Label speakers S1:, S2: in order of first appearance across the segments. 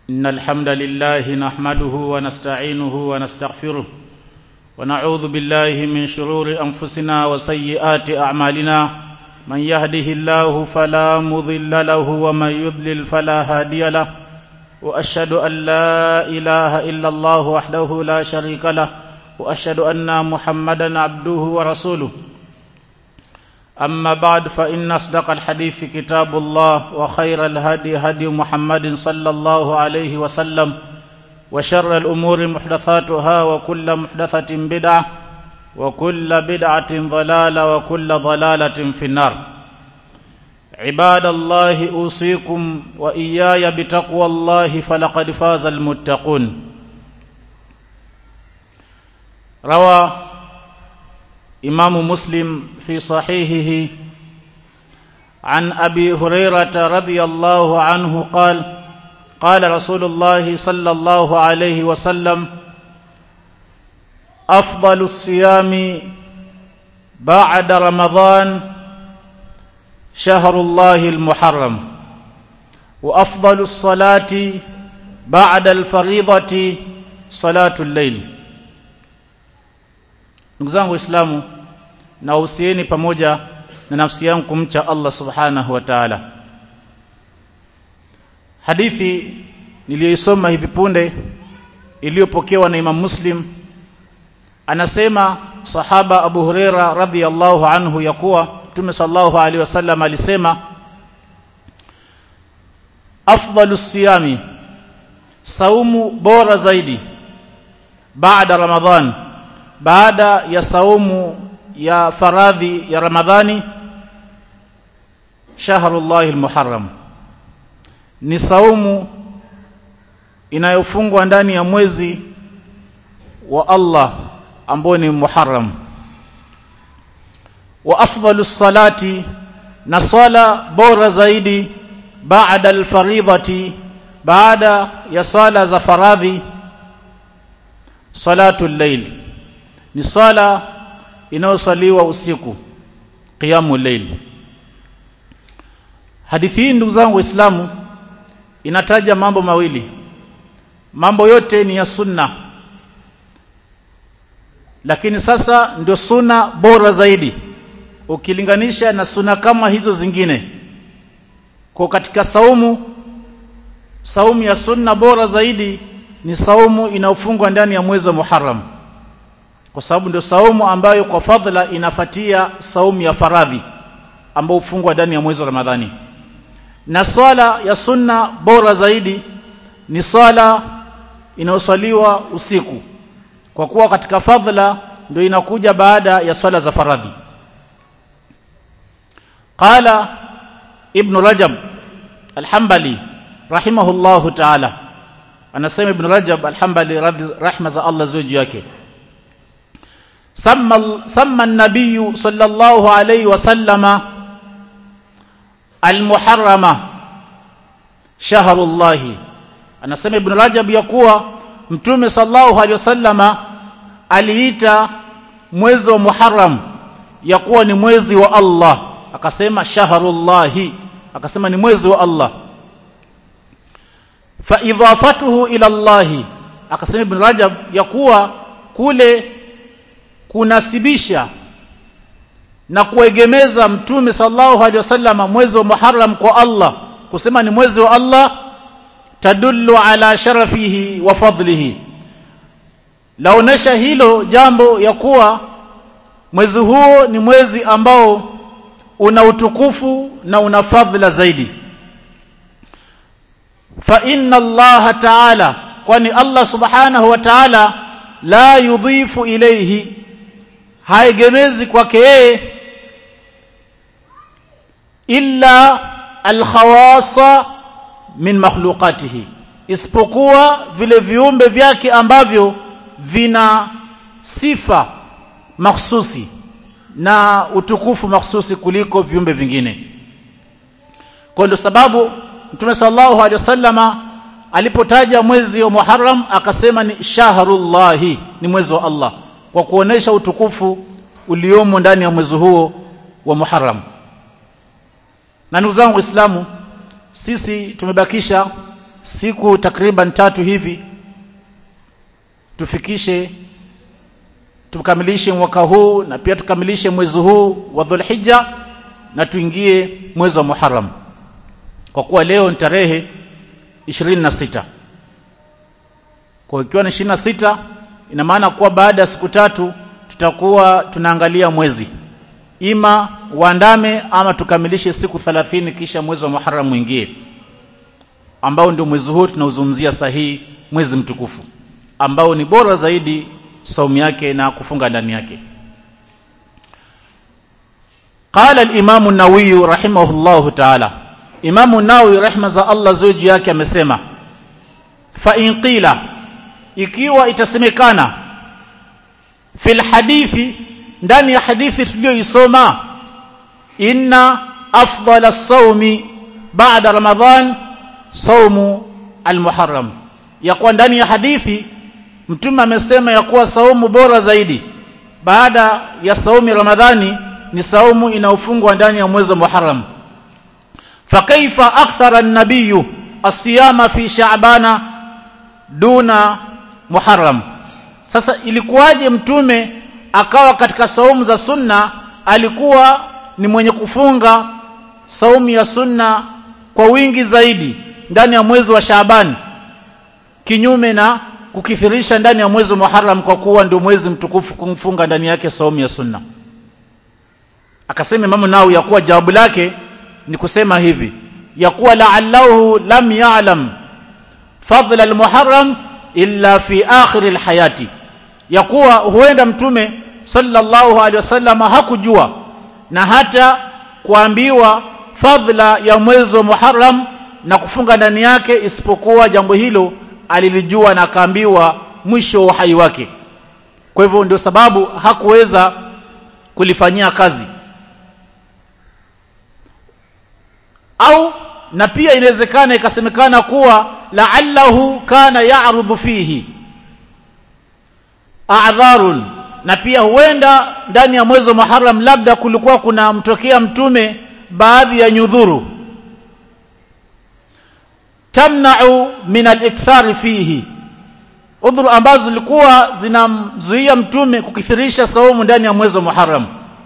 S1: إن الحمد لله نحمده ونستعينه ونستغفره ونعوذ بالله من شرور أنفسنا وسيئات أعمالنا من يهده الله فلا مضل له ومن يضلل فلا هادي له وأشهد أن لا إله إلا الله وحده لا شريك له وأشهد أن محمدا عبده ورسوله أما بعد فإن أصدق الحديث كتاب الله وخير الهدي هدي محمد صلى الله عليه وسلم وشر الأمور محدثاتها وكل محدثة بدعة وكل بدعة ضلالة وكل ضلالة في النار عباد الله أوصيكم وإياي بتقوى الله فلقد فاز المتقون روى إمام مسلم في صحيحه عن أبي هريرة رضي الله عنه قال قال رسول الله صلى الله عليه وسلم أفضل الصيام بعد رمضان شهر الله المحرم وأفضل الصلاة بعد الفريضة صلاة الليل ndugu zangu waislamu nawahusieni pamoja na nafsi yangu kumcha Allah subhanahu wa ta'ala hadithi niliyoisoma hivi punde iliyopokewa na Imam Muslim anasema sahaba Abu Huraira radhiyallahu anhu ya kuwa Mtume sallallahu alaihi wasallam alisema afdalu siyami saumu bora zaidi baada ramadhan baada ya saumu ya faradhi ya ramadhani shahrullahi almuharram ni saumu inayofungwa ndani ya mwezi wa Allah ambao ni muharram wa afdalu salati na sala bora zaidi baada alfaridhati baada ya sala za faradhi salatu llail ni sala inayosaliwa usiku qiyamu layl hadithi hii ndugu zangu waislamu inataja mambo mawili mambo yote ni ya sunna lakini sasa ndio sunna bora zaidi ukilinganisha na sunna kama hizo zingine kwa katika saumu saumu ya sunna bora zaidi ni saumu inayofungwa ndani ya mwezi wa Muharram kwa sababu ndio saumu ambayo kwa fadhila inafatia saumu ya faradhi ambayo hufungwa ndani ya mwezi wa Ramadhani na swala ya sunna bora zaidi ni swala inayoswaliwa usiku kwa kuwa katika fadhila ndio inakuja baada ya swala za faradhi qala ibn rajab al-hanbali rahimahullahu ta'ala anasema ibn rajab al-hanbali rahma za Allah zuji yake سمى سمى النبي صلى الله عليه وسلم المحرمة شهر الله anasema ibn rajab ya kuwa mtume sallallahu alaihi wasallama aliita mwezi wa muharram ya kuwa ni mwezi wa Allah akasema shahrullahi akasema ni mwezi wa Allah fa idafatuhu ila Allah akasema ibn rajab ya kuwa kule kunasibisha na kuegemeza mtume sallallahu alaihi wasallam mwezi wa Muharram kwa Allah kusema ni mwezi wa Allah tadullu ala sharafihi wa fadlihi laonesha hilo jambo ya kuwa mwezi huo ni mwezi ambao una utukufu na una fadhila zaidi fa inna Allah ta'ala kwani Allah subhanahu wa ta'ala la yudhifu ilayhi haegemezi kwake yeye illa alkhawasa min makhluqatihi isipokuwa vile viumbe vyake ambavyo vina sifa mahsusi na utukufu mahsusi kuliko viumbe vingine kwa ndio sababu Mtume sallallahu alaihi wasallama alipotaja mwezi wa Muharram akasema ni shahrullahi ni mwezi wa Allah kwa kuonesha utukufu uliomo ndani ya mwezi huo wa Muharram na ndugu zangu waislamu sisi tumebakisha siku takriban tatu hivi tufikishe tukamilishe mwaka huu na pia tukamilishe mwezi huu wa Dhulhijja na tuingie mwezi wa Muharram kwa kuwa leo ni tarehe 26 kwa ikiwa ni 26 ina maana kuwa baada ya siku tatu tutakuwa tunaangalia mwezi ima uandame ama tukamilishe siku 30 kisha mwezi wa Muharram mwingie ambao ndio mwezi huu tunauzungumzia sahihi mwezi mtukufu ambao ni bora zaidi saumu yake na kufunga ndani yake قال الامام النووي رحمه الله تعالى امام النووي رحمه za Allah zuji yake amesema fa in qila ikiwa itasemekana fil hadithi ndani ya hadithi tuliyoisoma inna afdala as-sawmi ba'da ramadhan saumu al-muharram ya kuwa ndani ya hadithi mtume amesema ya kuwa saumu bora zaidi baada ya saumu ramadhani ni saumu inaofungwa ndani ya mwezi wa muharram fakaifa akthara an-nabiy as-siyama fi sha'bana duna muharram sasa ilikuwaje mtume akawa katika saumu za sunna alikuwa ni mwenye kufunga saumu ya sunna kwa wingi zaidi ndani ya mwezi wa Shaaban kinyume na kukithirisha ndani ya mwezi wa Muharram kwa kuwa ndio mwezi mtukufu kumfunga ndani yake saumu ya sunna akasema Imam Nawawi ya kuwa jawabu lake ni kusema hivi ya kuwa la'allahu lam ya'lam fadla al-muharram illa fi akhir al-hayati ya kuwa huenda mtume sallallahu alaihi wasallam hakujua na hata kuambiwa fadhila ya mwezi wa Muharram na kufunga ndani yake isipokuwa jambo hilo alilijua na akaambiwa mwisho wa uhai wake kwa hivyo ndio sababu hakuweza kulifanyia kazi au na pia inawezekana ikasemekana kuwa la'allahu kana ya'rudhu fihi a'dharun na pia huenda ndani ya mwezi wa Muharram labda kulikuwa kuna mtokea mtume baadhi ya nyudhuru tamna'u min al-ikthar fihi udhuru ambazo zilikuwa zinamzuia mtume kukithirisha saumu ndani ya mwezi wa Muharram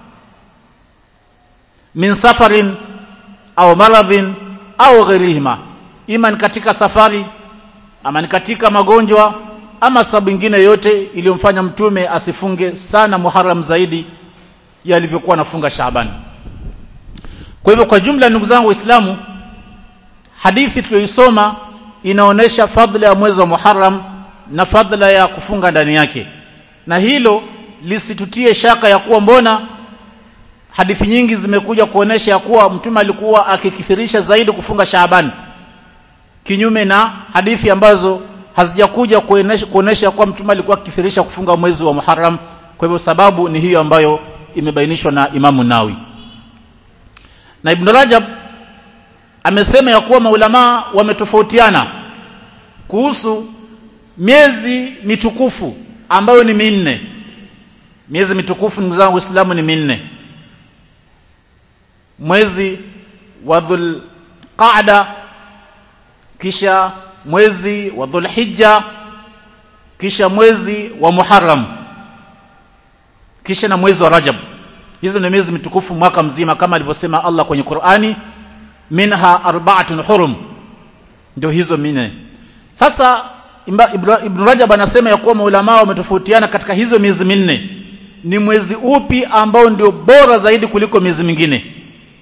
S1: min safarin au maradhin au ghairihima ima ni katika safari ama ni katika magonjwa ama sababu nyingine yote iliyomfanya mtume asifunge sana Muharram zaidi ya alivyokuwa anafunga Shaaban kwa hivyo kwa jumla ndugu zangu waislamu hadithi tuliyoisoma inaonesha fadhila ya mwezi wa Muharram na fadhila ya kufunga ndani yake na hilo lisitutie shaka ya kuwa mbona hadithi nyingi zimekuja kuonesha ya kuwa mtume alikuwa akikithirisha zaidi kufunga Shaaban kinyume na hadithi ambazo hazijakuja kuonesha kuwa mtume alikuwa akithirisha kufunga mwezi wa Muharram kwa hivyo sababu ni hiyo ambayo imebainishwa na Imamu Nawi na Ibn Rajab amesema ya kuwa maulama wametofautiana kuhusu miezi mitukufu ambayo ni minne miezi mitukufu ndugu zangu Waislamu ni minne mwezi wa Dhulqa'da kisha mwezi wa Dhulhijja kisha mwezi wa Muharram kisha na mwezi wa Rajab hizo ni miezi mitukufu mwaka mzima kama alivyosema Allah kwenye Qur'ani minha arba'atun hurum ndio hizo minne sasa Ibn Rajab anasema ya kuwa maulama wametofautiana katika hizo miezi minne ni mwezi upi ambao ndio bora zaidi kuliko miezi mingine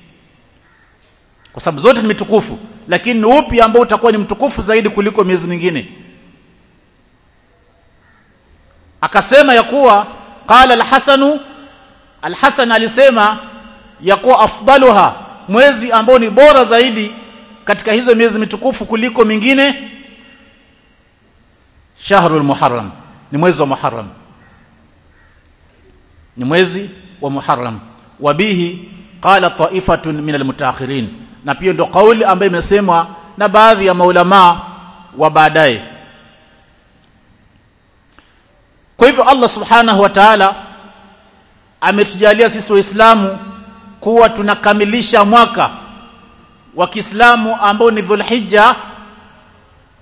S1: kwa sababu zote ni mitukufu lakini ni upi ambao utakuwa ni mtukufu zaidi kuliko miezi mingine akasema ya kuwa qala al-Hasanu al-Hasan alisema ya kuwa afdaluha mwezi ambao ni bora zaidi katika hizo miezi mitukufu kuliko mingine shahrul muharram ni mwezi wa muharram ni mwezi wa muharram wabihi qala ta'ifatun min almutaakhirin na pia ndo kauli ambayo imesemwa na baadhi ya maulama wa baadaye kwa hivyo Allah subhanahu wa ta'ala ametujalia sisi waislamu kuwa tunakamilisha mwaka wa Kiislamu ambao ni Dhulhijja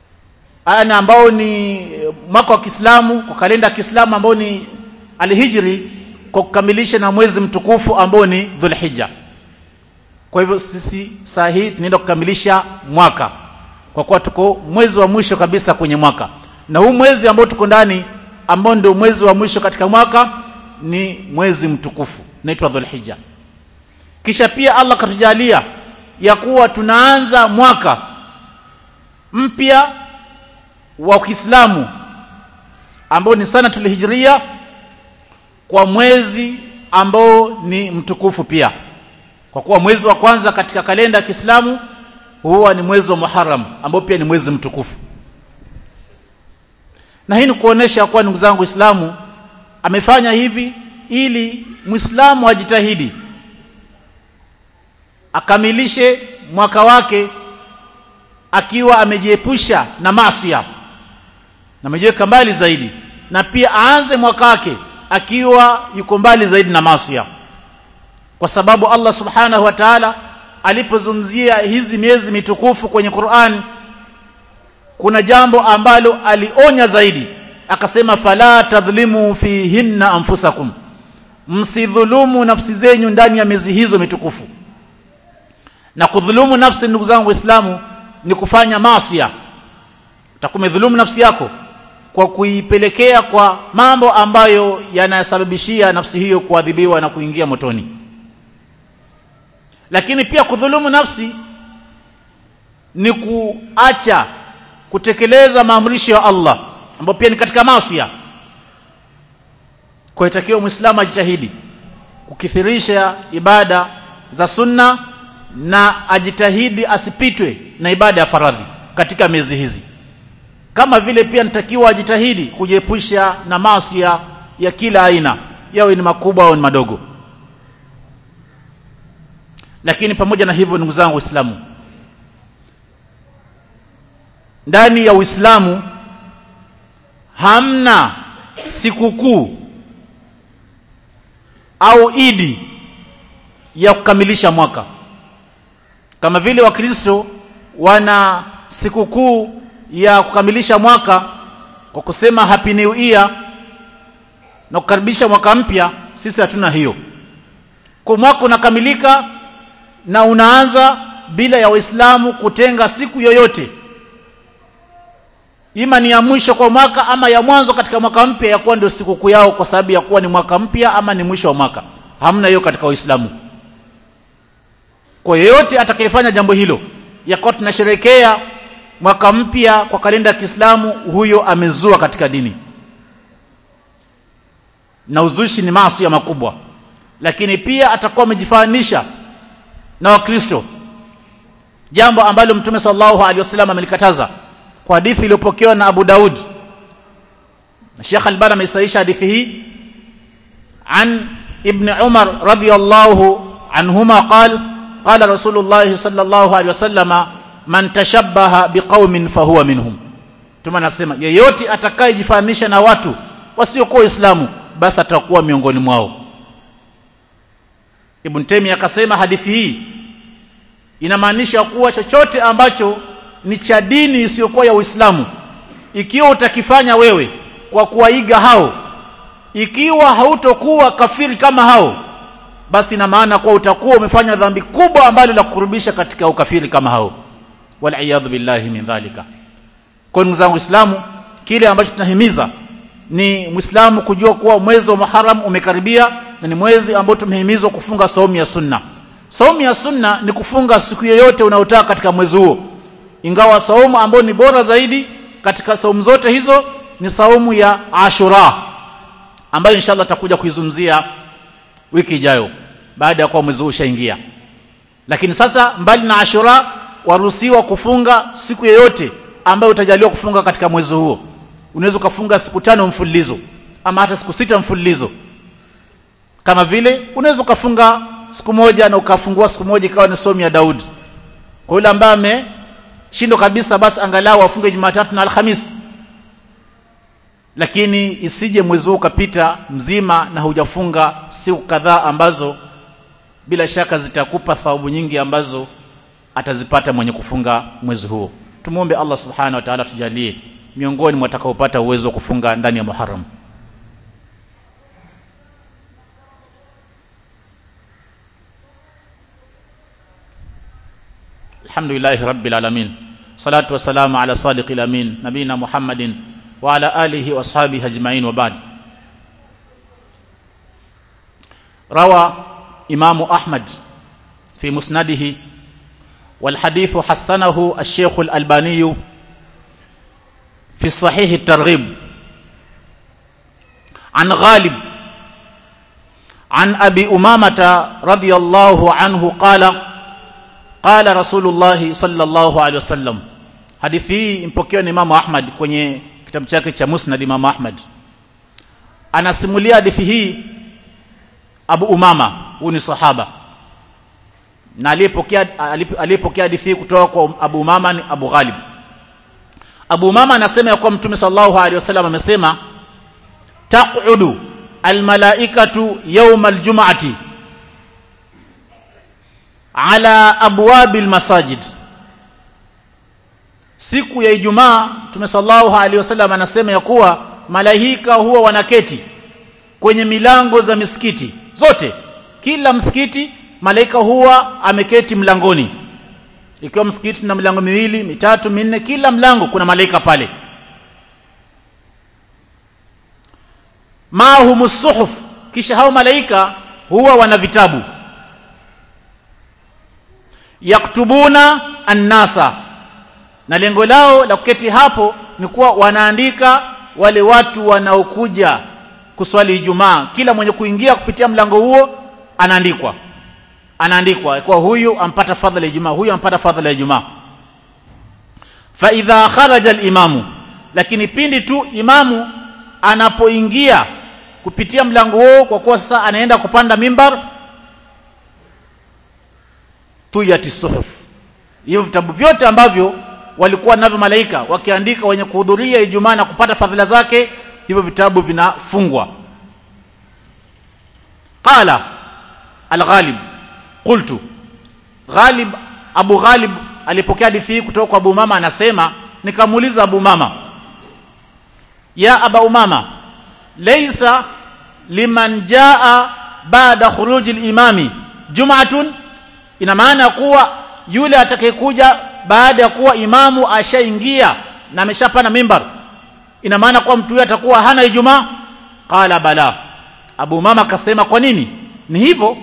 S1: ana ambao ni mwaka wa Kiislamu kwa kalenda ya Kiislamu ambao ni alhijri kwa kukamilisha na mwezi mtukufu ambao ni Dhulhijja kwa hivyo sisi saa hii tunaenda kukamilisha mwaka kwa kuwa tuko mwezi wa mwisho kabisa kwenye mwaka na huu mwezi ambao tuko ndani ambao ndio mwezi wa mwisho katika mwaka ni mwezi mtukufu unaitwa Dhulhijja kisha pia Allah katujalia ya kuwa tunaanza mwaka mpya wa Kiislamu ambao ni sana tulihijria kwa mwezi ambao ni mtukufu pia kwa kuwa mwezi wa kwanza katika kalenda ya Kiislamu huwa ni mwezi wa Muharram ambao pia ni mwezi mtukufu na hii ni kuonesha kuwa ndugu zangu Waislamu amefanya hivi ili Muislamu ajitahidi akamilishe mwaka wake akiwa amejiepusha na masia na amejiweka mbali zaidi na pia aanze mwaka wake akiwa yuko mbali zaidi na masia kwa sababu Allah subhanahu wa ta'ala alipozungumzia hizi miezi mitukufu kwenye Qur'an kuna jambo ambalo alionya zaidi akasema fala tadhlimu fihinna anfusakum msidhulumu nafsi zenyu ndani ya miezi hizo mitukufu na kudhulumu nafsi ndugu zangu waislamu ni kufanya masia utakumedhulumu nafsi yako kwa kuipelekea kwa mambo ambayo yanasababishia nafsi hiyo kuadhibiwa na kuingia motoni lakini pia kudhulumu nafsi ni kuacha kutekeleza maamrisho ya Allah ambayo pia ni katika masia kwa itakiwa muislamu ajitahidi kukithirisha ibada za sunna na ajitahidi asipitwe na ibada ya faradhi katika miezi hizi kama vile pia nitakiwa ajitahidi kujiepusha na masia ya kila aina yawe ni makubwa au ni madogo lakini pamoja na hivyo ndugu zangu waislamu ndani ya uislamu hamna sikukuu au idi ya kukamilisha mwaka kama vile wakristo wana sikukuu ya kukamilisha mwaka kwa kusema happy new year na kukaribisha mwaka mpya sisi hatuna hiyo kwa mwaka unakamilika na unaanza bila ya waislamu kutenga siku yoyote ima ni ya mwisho kwa mwaka ama ya mwanzo katika mwaka mpya ya kuwa ndio sikukuu yao kwa sababu ya kuwa ni mwaka mpya ama ni mwisho wa mwaka hamna hiyo katika waislamu kwa yeyote atakayefanya jambo hilo ya kuwa tunasherekea mwaka mpya kwa kalenda ya Kiislamu huyo amezua katika dini na uzushi ni maasi ya makubwa lakini pia atakuwa amejifanisha na wakristo jambo ambalo mtume sallallahu alaihi wasallam amelikataza kwa hadithi iliyopokewa na Abu Daud na Sheikh Albani ameisahisha hadithi hii an ibn Umar radiyallahu anhuma qala qala Rasulullah sallallahu alaihi wasallama man tashabbaha biqaumin fahuwa minhum tuma nasema yeyote atakayejifananisha na watu wasiokuwa waislamu basi atakuwa miongoni mwao Ibn Taymiyyah akasema hadithi hii inamaanisha kuwa chochote ambacho ni cha dini isiyokuwa ya Uislamu ikiwa utakifanya wewe kwa kuwaiga hao ikiwa hautokuwa kafiri kama hao basi ina maana kuwa utakuwa umefanya dhambi kubwa ambalo la kukurubisha katika ukafiri kama hao waliyadhu billahi min dhalika kwa ndugu zangu Uislamu kile ambacho tunahimiza ni Muislamu kujua kuwa mwezi wa Muharram umekaribia na ni mwezi ambao tumehimizwa kufunga saumu ya sunna saumu ya sunna ni kufunga siku yoyote unayotaka katika mwezi huo ingawa saumu ambayo ni bora zaidi katika saumu zote hizo ni saumu ya Ashura ambayo inshallah takuja kuizungumzia wiki ijayo baada ya kuwa mwezi huu ushaingia lakini sasa mbali na Ashura waruhusiwa kufunga siku yoyote ambayo utajaliwa kufunga katika mwezi huo unaweza ukafunga siku tano mfululizo ama hata siku sita mfululizo kama vile unaweza ukafunga siku moja na ukafungua siku moja ikawa ni somo ya Daudi kwa yule ambaye ameshindwa kabisa basi angalau afunge Jumatatu na Alhamis lakini isije mwezi huu ukapita mzima na hujafunga siku kadhaa ambazo bila shaka zitakupa thawabu nyingi ambazo atazipata mwenye kufunga mwezi huo tumuombe Allah subhanahu wa ta'ala tujalie miongoni mwa watakaopata uwezo wa kufunga ndani ya Muharram Alhamdulillah Rabbil Alamin Salatu wassalamu ala sadiqil amin Nabina Muhammadin wa ala alihi wa ashabihi ajma'in wa ba'd روى إمام أحمد في مسنده والحديث حسنه الشيخ الألباني في الصحيح الترغيب عن غالب عن أبي أمامة رضي الله عنه قال قال رسول الله صلى الله عليه وسلم hadithi hii impokewa na Imam Ahmad kwenye kitabu chake cha Musnad Imam Ahmad anasimulia hadithi hii Abu Umama huyu ni sahaba na aliyepokea aliyepokea hadithi kutoka kwa Abu Umama ni Abu Ghalib Abu Umama anasema ya kuwa Mtume sallallahu alaihi wasallam amesema taqudu almalaikatu yawma aljum'ati ala abwabil masajid siku ya Ijumaa Mtume sallallahu alaihi wasallam anasema ya kuwa malaika huwa wanaketi kwenye milango za misikiti zote kila msikiti malaika huwa ameketi mlangoni ikiwa msikiti na milango miwili mitatu minne kila mlango kuna malaika pale mahum suhuf kisha hao malaika huwa wana vitabu yaktubuna annasa na lengo lao la kuketi hapo ni kuwa wanaandika wale watu wanaokuja kuswali Ijumaa kila mwenye kuingia kupitia mlango huo anaandikwa anaandikwa kwa huyu ampata fadhila ya Ijumaa huyu ampata fadhila ya Ijumaa fa idha kharaja al-imamu lakini pindi tu imamu anapoingia kupitia mlango huo kwa kuwa sasa anaenda kupanda mimbar tuyati suhuf hivyo vitabu vyote ambavyo walikuwa navyo malaika wakiandika wenye kuhudhuria Ijumaa na kupata fadhila zake hivyo vitabu vinafungwa qala al-ghalib qultu ghalib abu ghalib alipokea hadithi hii kutoka kwa abu mama anasema nikamuuliza abu mama ya aba umama laysa liman jaa baada khuruji al-imami jum'atun ina maana kuwa yule atakayekuja baada ya kuwa imamu ashaingia na ameshapana mimbar ina maana kuwa mtu huyo atakuwa hana ijumaa qala bala abu mama akasema kwa nini ni hivyo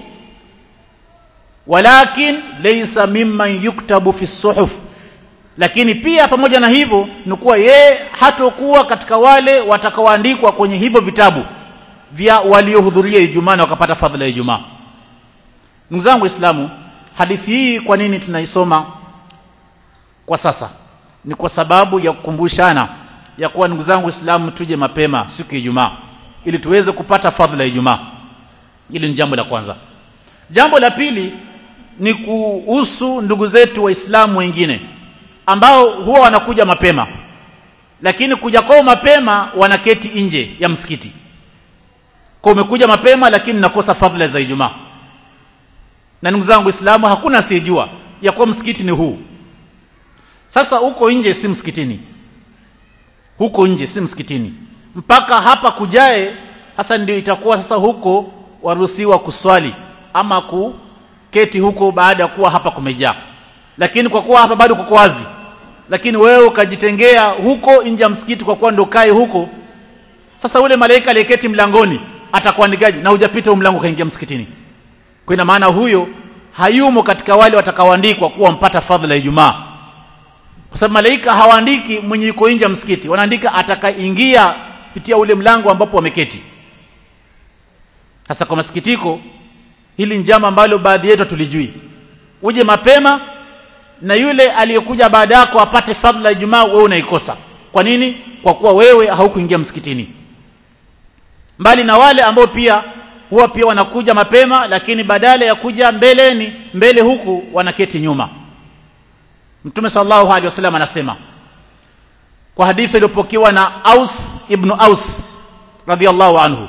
S1: walakin laysa mimman yuktabu fi suhuf lakini pia pamoja na hivyo ni kuwa yeye hatokuwa katika wale watakaoandikwa kwenye hivyo vitabu vya waliohudhuria Ijumaa na wakapata fadhila ya Ijumaa ndugu zangu waislamu hadithi hii kwa nini tunaisoma kwa sasa ni kwa sababu ya kukumbushana ya kuwa ndugu zangu waislamu tuje mapema siku ya Ijumaa ili tuweze kupata fadhila ya Ijumaa hili ni jambo la kwanza jambo la pili ni kuhusu ndugu zetu waislamu wengine ambao huwa wanakuja mapema lakini kuja kwao mapema wanaketi nje ya msikiti kwa umekuja mapema lakini nakosa fadhila za Ijumaa na ndugu zangu waislamu hakuna asiyejua ya kuwa msikiti ni huu sasa huko nje si msikitini huko nje si msikitini mpaka hapa kujae hasa ndio itakuwa sasa huko waruhusiwa kuswali ama kuketi huko baada ya kuwa hapa kumejaa lakini kwa kuwa hapa bado kuko wazi lakini wewe ukajitengea huko nje ya msikiti kwa kuwa ndio kae huko sasa ule malaika aliyeketi mlangoni atakuandikaje na hujapita mlango kaingia msikitini kwa ina maana huyo hayumo katika wale watakaoandikwa kuwa mpata fadhila ya Ijumaa kwa sababu malaika hawaandiki mwenye yuko nje ya msikiti wanaandika atakaingia kupitia ule mlango ambapo wameketi sasa kwa masikitiko hili njama ambalo baadhi yetu tulijui uje mapema na yule aliyekuja baada yako apate fadhila ya Ijumaa wewe unaikosa kwa nini kwa kuwa wewe haukuingia msikitini mbali na wale ambao pia huwa pia wanakuja mapema lakini badala ya kuja mbeleni mbele huku wanaketi nyuma Mtume sallallahu alaihi wasallam anasema kwa hadithi iliyopokewa na Aus ibn Aus radhiallahu anhu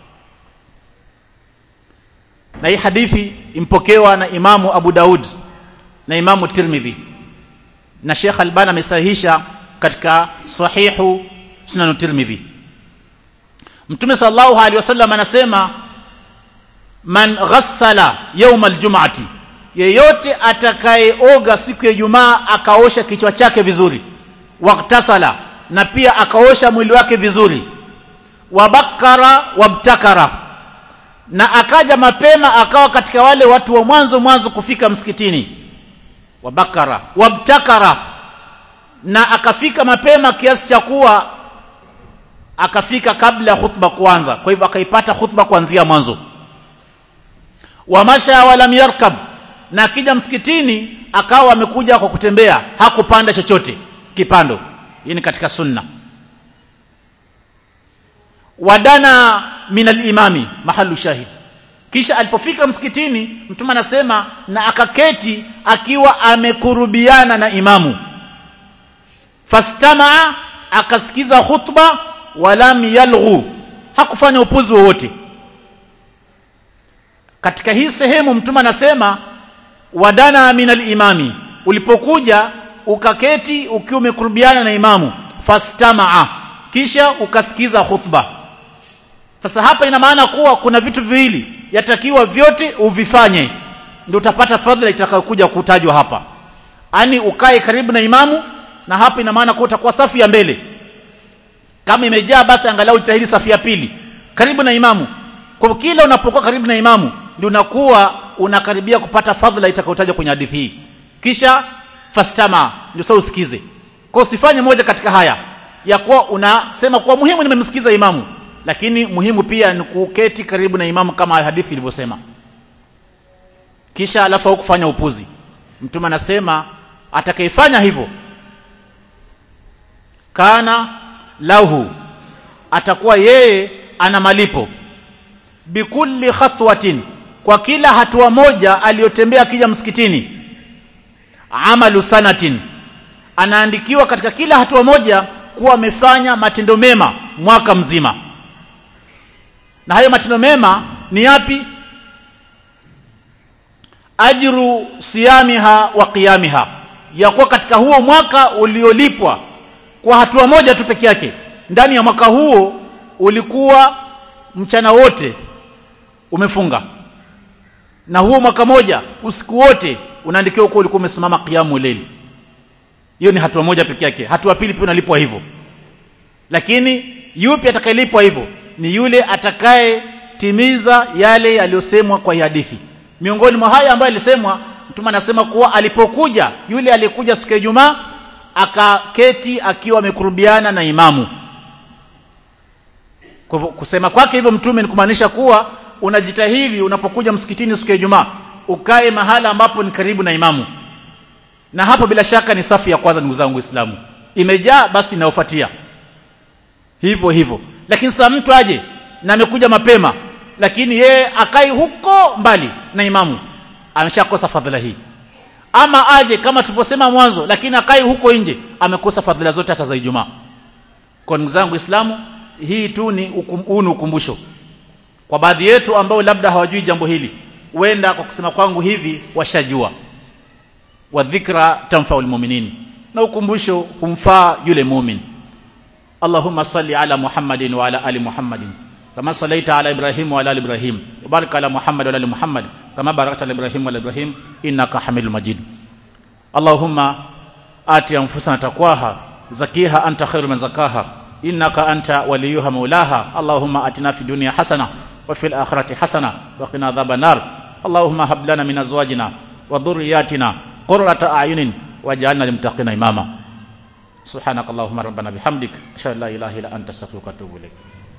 S1: na hii hadithi impokewa na Imamu Abu Daud na Imamu Tirmidhi na Sheikh Albani amesahihisha katika sahihu sunan tirmidhi mtume sallallahu alaihi wasallam anasema man ghassala yawm aljum'ati yeyote atakayeoga siku ya Ijumaa akaosha kichwa chake vizuri waktasala na pia akaosha mwili wake vizuri wabakara wabtakara na akaja mapema akawa katika wale watu wa mwanzo mwanzo kufika msikitini wabakara wabtakara na akafika mapema kiasi cha kuwa akafika kabla ya khutba kuanza kwa hivyo akaipata khutba kuanzia mwanzo wamasha walam yarkab na akija msikitini akawa amekuja kwa kutembea hakupanda chochote kipando hii ni katika sunna wadana min alimami mahalu shahid kisha alipofika msikitini mtume anasema na akaketi akiwa amekurubiana na imamu fastamaa akasikiza khutba walam yalghu hakufanya upuzi wowote katika hii sehemu mtume anasema wadana min alimami ulipokuja ukaketi ukiwa umekurubiana na imamu fastamaa kisha ukasikiza khutba sasa hapa ina maana kuwa kuna vitu viwili yatakiwa vyote uvifanye ndio utapata fadhila itakayokuja kutajwa hapa ani ukae karibu na imamu na hapa ina maana kuwa utakuwa safu ya mbele kama imejaa basi angalau jitahidi safu ya pili karibu na imamu kwa kila unapokuwa karibu na imamu ndio unakuwa unakaribia kupata fadhila itakayotajwa kwenye hadithi hii kisha fastama ndio sasa usikize kwa usifanye moja katika haya ya kuwa unasema kuwa muhimu nimemsikiza imamu lakini muhimu pia ni kuketi karibu na imamu kama hadithi ilivyosema kisha alafu au kufanya upuzi mtume anasema atakayefanya hivyo kana lahu atakuwa yeye ana malipo bikulli khatwatin kwa kila hatua moja aliyotembea akija msikitini amalu sanatin anaandikiwa katika kila hatua moja kuwa amefanya matendo mema mwaka mzima na hayo matendo mema ni yapi ajru siyamiha wa qiyamiha ya kuwa katika huo mwaka uliolipwa kwa hatua moja tu peke yake ndani ya mwaka huo ulikuwa mchana wote umefunga na huo mwaka moja usiku wote unaandikiwa kuwa ulikuwa umesimama qiyamu leli hiyo ni hatua moja peke yake hatua pili pia unalipwa hivyo lakini yupi atakayelipwa hivyo ni yule atakayetimiza yale yaliyosemwa kwa hadithi miongoni mwa haya ambayo alisemwa mtume anasema kuwa alipokuja yule aliyekuja siku ya Ijumaa akaketi akiwa amekurubiana na imamu kwa kusema kwake hivyo mtume ni kumaanisha kuwa unajitahidi unapokuja msikitini siku ya Ijumaa ukae mahala ambapo ni karibu na imamu na hapo bila shaka ni safu ya kwanza ndugu zangu Waislamu imejaa basi inayofuatia hivyo hivyo lakini sasa mtu aje na amekuja mapema lakini yeye akai huko mbali na imamu ameshakosa fadhila hii ama aje kama tulivyosema mwanzo lakini akai huko nje amekosa fadhila zote hata za Ijumaa kwa ndugu zangu Waislamu hii tu ni huu ni ukumbusho kwa baadhi yetu ambao labda hawajui jambo hili huenda kwa kusema kwangu hivi washajua wa dhikra tanfa almu'minin na ukumbusho humfaa yule mumin Allahumma salli ala Muhammadin wa ala ali Muhammadin kama sallaita ala Ibrahim wa ala ali Ibrahim wa barik ala Muhammad wa ala ali Muhammad kama barakta ala Ibrahim wa ala Ibrahim innaka Hamidul Majid Allahumma ati anfusana taqwaha zakiha anta khairu man zakaha innaka anta waliyuha maulaha Allahumma atina fid dunya hasana wa fil akhirati hasana wa qina adhaban nar Allahumma hab lana min azwajina wa dhurriyyatina qurrata a'yunin waj'alna lilmuttaqina imama subhanakallahumma rabbana bihamdik ashhadu an la ilaha illa anta astaghfiruka wa atubu ilaik